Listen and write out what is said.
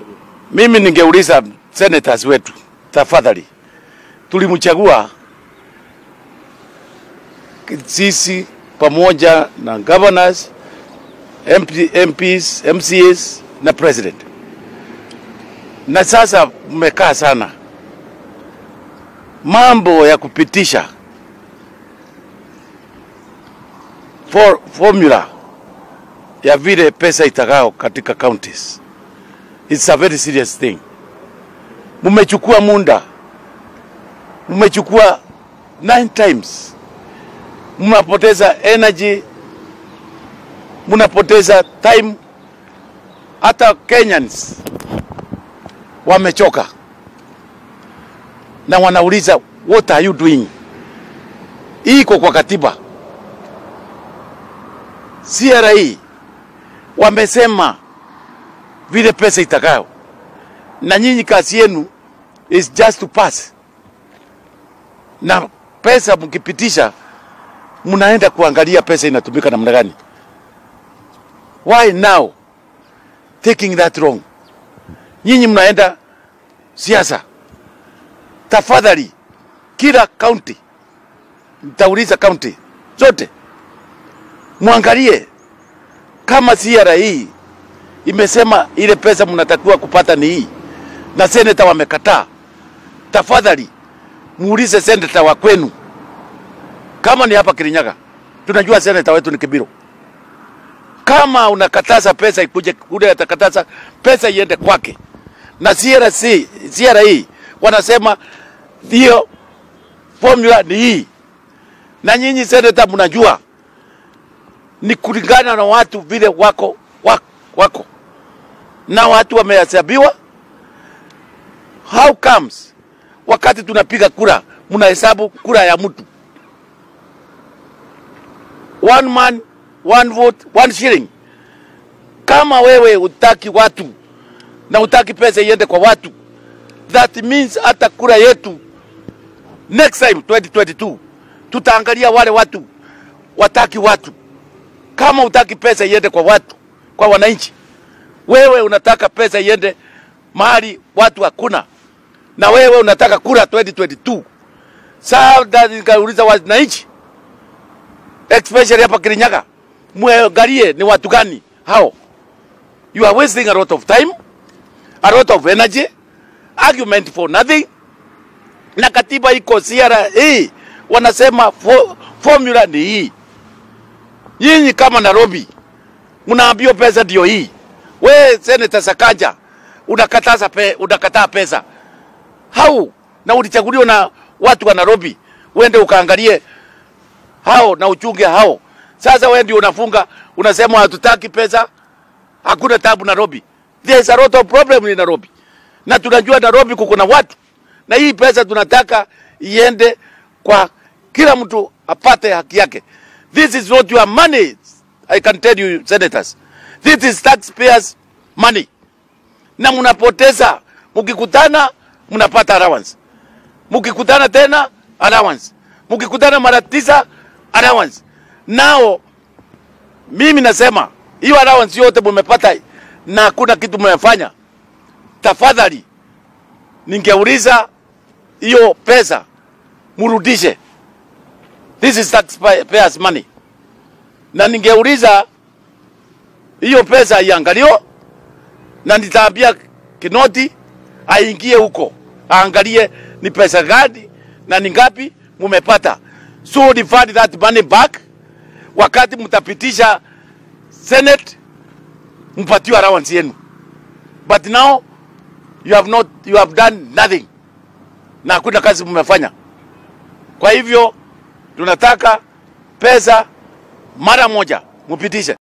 Mimi ningeuliza senators wetu, tafadhali, tulimchagua sisi pamoja na governors, MP, MPs, MCAs na president, na sasa mmekaa sana mambo ya kupitisha for, formula ya vile pesa itakao katika counties. It's a very serious thing. Mmechukua muda, mmechukua nine times, mnapoteza energy, mnapoteza time. Hata Kenyans wamechoka na wanauliza what are you doing? Iko kwa katiba. CRA wamesema vile pesa itakayo, na nyinyi kazi yenu is just to pass, na pesa mkipitisha, mnaenda kuangalia pesa inatumika namna gani. Why now taking that wrong? Nyinyi mnaenda siasa. Tafadhali, kila county, mtauliza county zote mwangalie kama CRA hii imesema ile pesa mnatakiwa kupata ni hii na seneta wamekataa, tafadhali muulize seneta wa kwenu. Kama ni hapa Kirinyaga, tunajua seneta wetu ni Kibiro. Kama unakataza pesa ikuje, ule atakataza pesa iende kwake, na CRC, CRA wanasema hiyo formula ni hii, na nyinyi seneta mnajua ni kulingana na watu vile wako, wako, wako na watu wamehesabiwa. How comes wakati tunapiga kura mnahesabu kura ya mtu one man one vote one shilling? Kama wewe utaki watu na utaki pesa iende kwa watu, that means hata kura yetu next time 2022 tutaangalia wale watu wataki watu kama utaki pesa iende kwa watu, kwa wananchi, wewe unataka pesa iende mahali watu hakuna, na wewe unataka kura 2022. Sasa nikauliza wananchi, especially hapa Kirinyaga, muangalie ni watu gani hao. You are wasting a lot of time, a lot of energy, argument for nothing. Na katiba iko CRA hii wanasema fo, formula ni hii Nyinyi kama Nairobi mnaambiwa pesa ndio hii. We Senator Sakaja unakataza pe, unakataa pesa hau, na ulichaguliwa na watu wa Nairobi, uende ukaangalie hao na uchunge hao. Sasa wewe ndio unafunga, unasema hatutaki pesa, hakuna tabu Nairobi. There is a lot of problem in Nairobi, na tunajua Nairobi kuko na watu, na hii pesa tunataka iende kwa kila mtu apate haki yake. This is not your money. I can tell you, senators. This is taxpayers money. Na mnapoteza, mkikutana mnapata allowance, mkikutana tena allowance, mkikutana mara tisa allowance. Nao mimi nasema hiyo allowance yote mmepata na hakuna kitu mmefanya, tafadhali ningeuliza hiyo pesa murudishe. This is taxpayers money. Na ningeuliza hiyo pesa iangaliwe, na nitaambia Kinoti aingie huko aangalie ni pesa gani na ni ngapi mumepata, so refund that money back. Wakati mtapitisha Senate, mpatiwe allowance yenu, but now you have not, you have done nothing, na hakuna kazi mmefanya. Kwa hivyo tunataka pesa mara moja mupitishe.